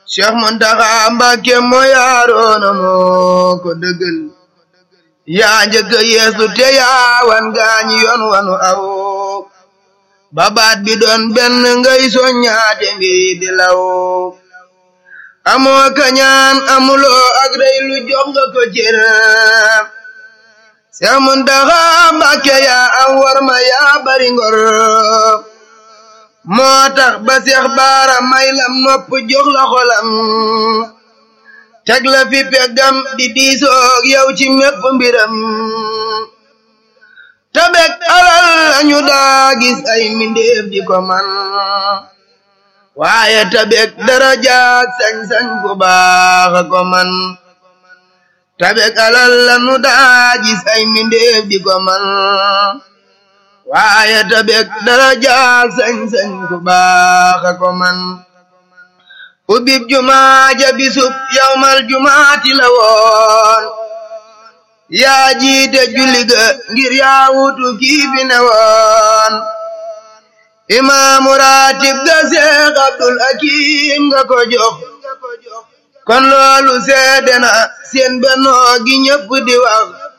Cheikh Muntaxa Mbàkke moo yaaroona moo ko dëggal yaa njëkk yeesu te yaa wan gaañi yoon wanu aw babaat bi doon benn ngay soññaate mbiri di law amoo kañaan amuloo ak rey lu jox nga ko cër Seex Muntaxa Mbàkke yaa am war ma yaa bari ngor moo tax ba Seex Baara may lam nopp jox la xolam teg la fi peggam di diisoog yow ci mépp mbiram tabek alal lañu daa gis ay mbindeef di ko man waaye tabek darajaak sañ-sañ ku baax ko man tabek alal lañu daa gis ay mbindeef di ko man waaye tabek darajaak sañ-sañ ku baax ko man ubib jumaa ja bisub yawmal jumaati la woon yaa jiite julli ga ngir yaa wutu kii fi ne woon imaamu raatib ga Seex Abdul Hakim nga ko jox kon loolu seede na seen bennoo gi ñëpp di wax